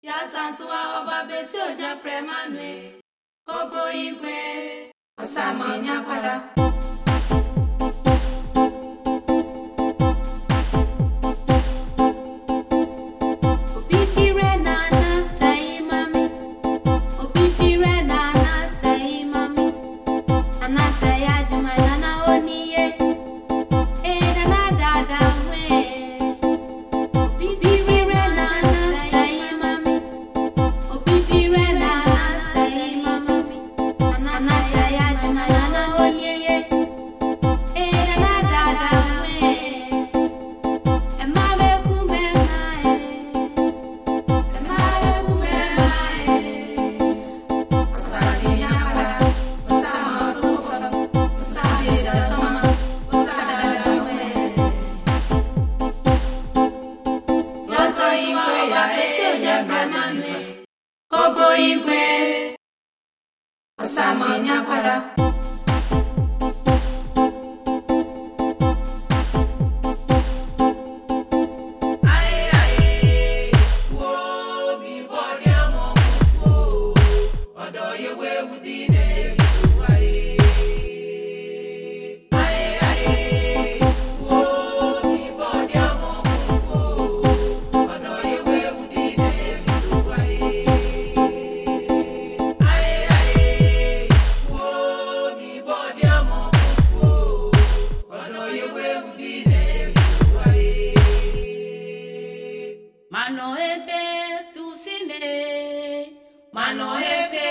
ya santua ọba besi oja premanue ogo igwe ọsamanyakwara Opipire na anasai mami Opipire na anasai mami Anasai ajuma na na oniye Eh na na dada we Opipire na anasai mami Opipire na anasai mami Anasai ajuma na na oniye Eh na na dada we Emma be kumbe mae Ogo igwe Ọsamanyakwara Mano ebe tusine Mano ebe